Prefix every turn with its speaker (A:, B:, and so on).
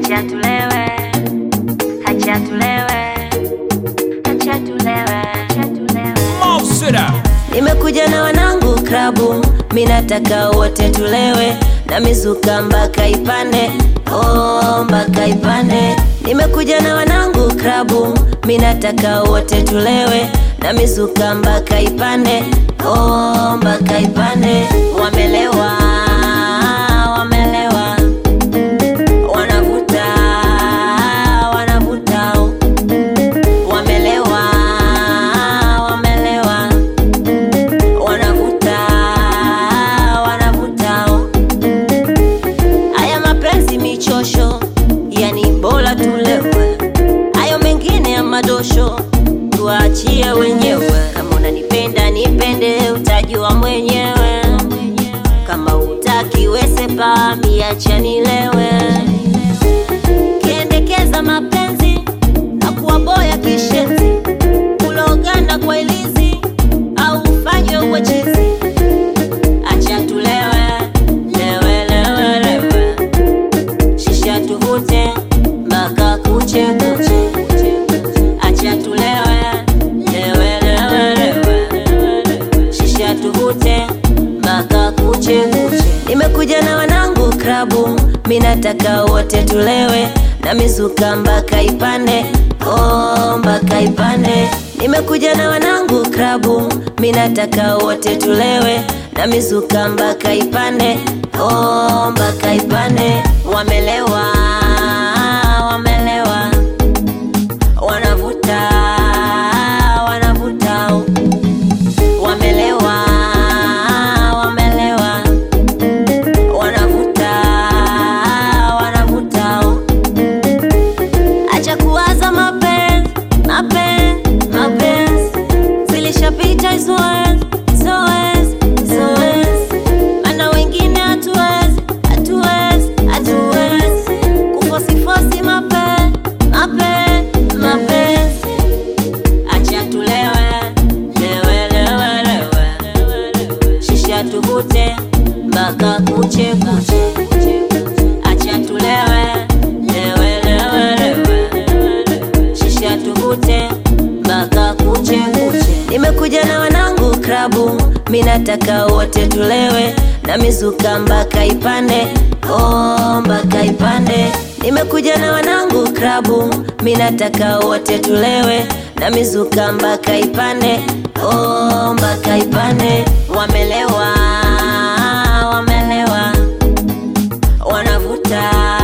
A: Hacha tulewe, hacha tulewe, hacha tulewe, hacha tulewe.
B: Mosira.
C: Nimekuja na wanangu klabu, minataka wote tulewe na mizuka mpaka ipande, oh, mpaka ipande. Nimekuja na wanangu klabu, minataka wote tulewe na mizuka mpaka ipande, oh, mpaka ipande. Wamelewa, wamelewa, wanavuta, wanavuta, wamelewa, wamelewa wanavuta wanavuta haya mapenzi michosho yani bora tulewe hayo mengine ya madosho tuachie wenyewe kama unanipenda nipende utajua mwenyewe kama utaki wesepa miacha nilewe kiendekeza mapenzi na kuwaboya kishenzi kulogana kwa ilizi au ufanywe uwe chizi acha tulewe lewe lewe lewe shisha tuvute mpaka kuche kuche acha tulewe lewe lewe lewe shisha tuvute mpaka kuche kuche nimekuja na wanangu klabu minataka wote tulewe na mizuka mpaka ipande oh, mpaka ipande nimekuja na wanangu klabu minataka wote tulewe na mizuka mpaka ipande oh, mpaka ipande wamelewa wamelewa wanavuta wanavuta wamelewa wamelewa wanavuta wanavuta acha kuwaza mapenzi mapenzi mapenzi zilishapita hizoezi zoezi zoezi mana wengine hatuwezi hatuwezi hatuwezi kufosifosi mapenzi mapenzi mapenzi acha tulewe lewe lewe lewe shisha tuvute mpaka kuche kuche acha tulewe lewe lewe lewe shisha tuvute mpaka kuche kuche nimekuja na wanangu klabu minataka wote tulewe na mizuka mpaka ipande oh, mpaka ipande nimekuja na wanangu klabu minataka wote tulewe na mizuka mpaka ipande oh, mpaka ipande wamelewa wamelewa wanavuta